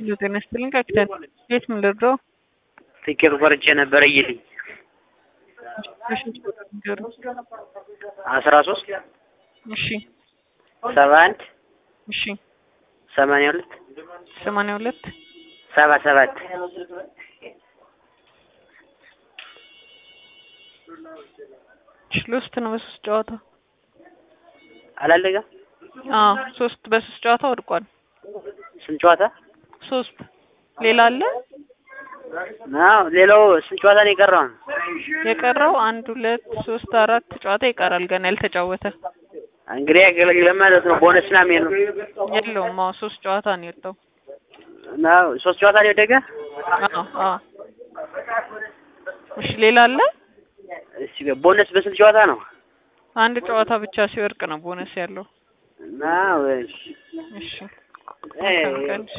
ጤና ይስጥልኝ ካፒታን የት ምን ልርዳው? ትኬት ቆርጬ ነበረ እይልኝ በስንት ቁጥር ንገሩኝ? አስራ ሶስት እሺ ሰባ አንድ እሺ ሰማንያ ሁለት ሰማንያ ሁለት ሰባ ሰባት እሺ ሎስት ነው በሶስት ጨዋታ አላለቀም። አዎ ሶስት በሶስት ጨዋታ ወድቋል። ስንት ጨዋታ? ሶስት ሌላ አለ አዎ ሌላው ስንት ጨዋታ ነው የቀረው? የቀረው አንድ ሁለት ሶስት አራት ጨዋታ ይቀራል ገና ያልተጫወተ እንግዲህ ያገለግለን ማለት ነው። ቦነስ ና ሜል ነው የለውም። አዎ ሶስት ጨዋታ ነው የወጣው። አዎ ሶስት ጨዋታ ነው የወደቀ። አዎ አዎ እሺ ሌላ አለ እሺ ቦነስ በስንት ጨዋታ ነው? አንድ ጨዋታ ብቻ ሲወርቅ ነው ቦነስ ያለው። አዎ እሺ እሺ እ መልካም ቀን።